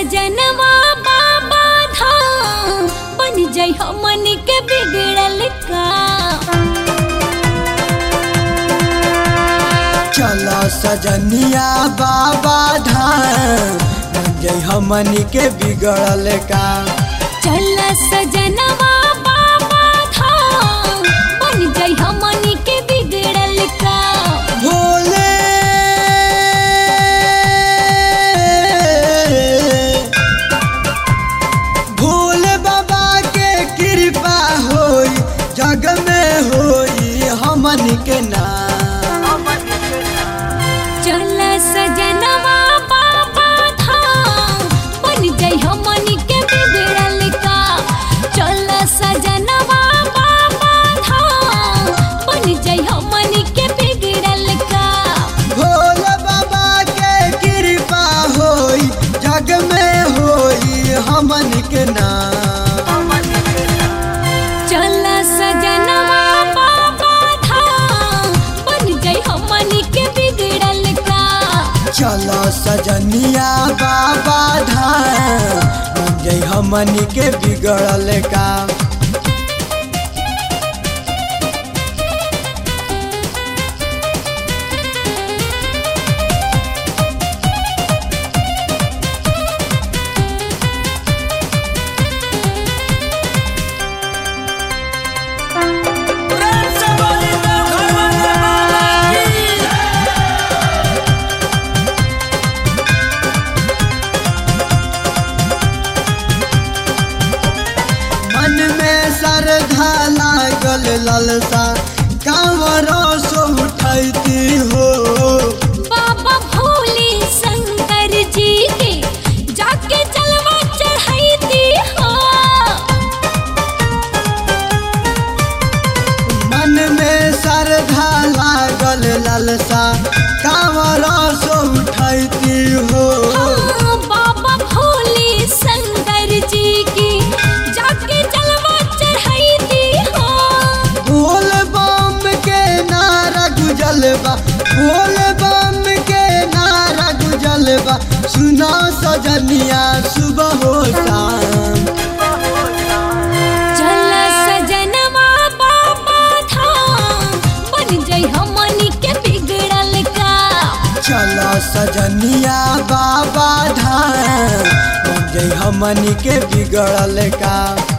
सजनवा बाबा धाम बन जाइ हमन के बिगड़ल का चल सजनिया बाबा धाम बन जई हमनी के बिगड़ल का चल सजनवा बाबा धाम बन जाइ हमन के बिगड़ल का भोले भोले बाबा के कृपा होई जग में होई हमन के नाम चल सजनवा बाबा धाम बन जाइ हमन के बिगड़ल का चल सजनवा बाबा धाम बन जाइ हमन के बिगड़ल का भोले बाबा के कृपा होई जग में होई हमन के नाम चल सजनवा बाबा धाम बन जाइ हमन के बिगड़ल का चलो सजनिया बाबा धाम बन जई हमन के बिगड़ल का मन में श्रद्धा लागल ललसा कांवरों सो उठैती हो बाबा भोले शंकर जी के जाके जलवा चढ़ैती हो मन में श्रद्धा लागल ललसा कांवरों सो उठैती हो हाँ, बाबा भोले शंकर जी की जाके जलवा चढ़ैती हो बोल बम के नारा गुजलबा बोल बम के नारा गुजलबा सुना सजनिया सुबह हो शाम चल सजनवा बाबा धाम बन जाइ हमन के बिगड़ल का चलो सजनिया बाबा धाम बन जई हमनी के बिगड़ल का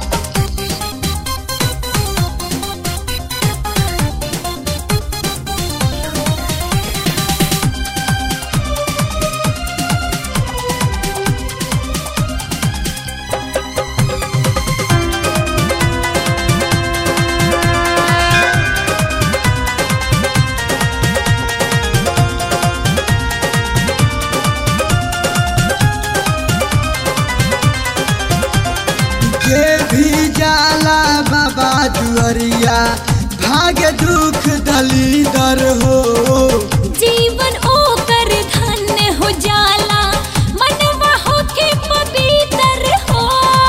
जे भी जाला बाबा दुअरिया भाग्य दुख दलीदर हो जीवन ओकर धन्य हो जाला मनवा होके पवित्र हो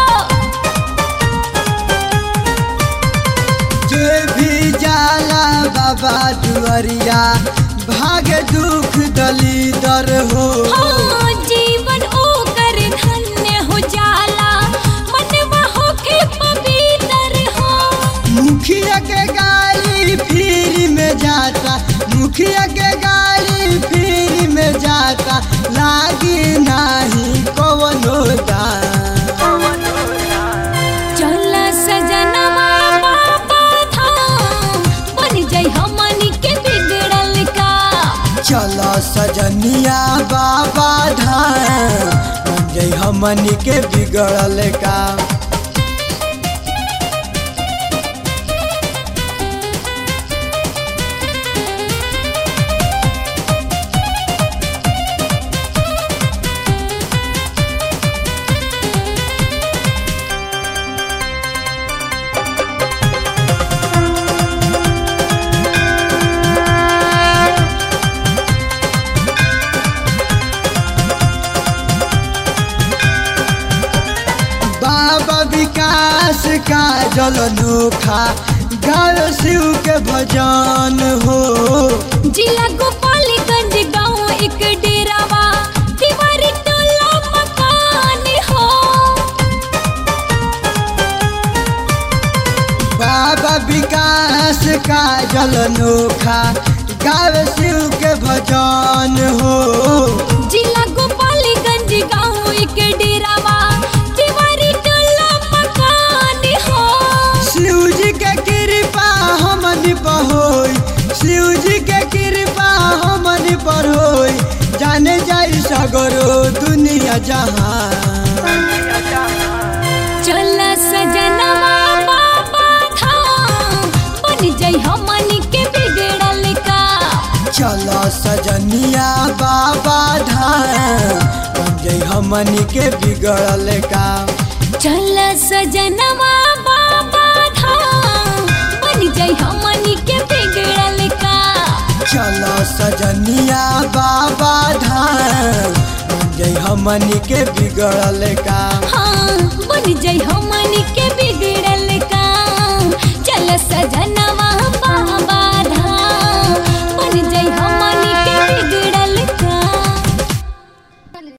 जे भी जाला बाबा दुअरिया भाग्य दुख दलीदर हो हाँ, जीवन ओकर धन्य हो जाला मनवा होके पवित्र हो मुखिया के गाड़ी फ्री में जाता मुखिया के गाड़ी फ्री में जाता लागी नाही कवनो दाम चल सजनवा बाबा धाम बन जाइ हमन के बिगड़ल का चलो सजनिया बाबा धाम बन जई हमनी के बिगड़ल का बाबा विकास का जल नोखा गायो शिव के भजन हो जिला गोपालगंज गांव एक डेरावा दीवारी टोला मकान का जल नोखा गावे शिव के भजन हो जिला गोपालीगंज गाँव के डेरावा तिवारी टोला मकान हो शिव जी के कृपा हमन पर होई शिव जी के कृपा हमन पर होई जाने जाई सगरो दुनिया जहां चल सजनवा बाबा धाम बन जाई हमनी के बिगड़ल का चलो सजनिया बाबा धाम बन जाई हमनी के बिगड़ल काम चल सजनवा बाबा धाम बन जाई हमनी के बिगड़ल का चलो सजनिया बाबा धाम बन जाई हमनी के बिगड़ल काम हाँ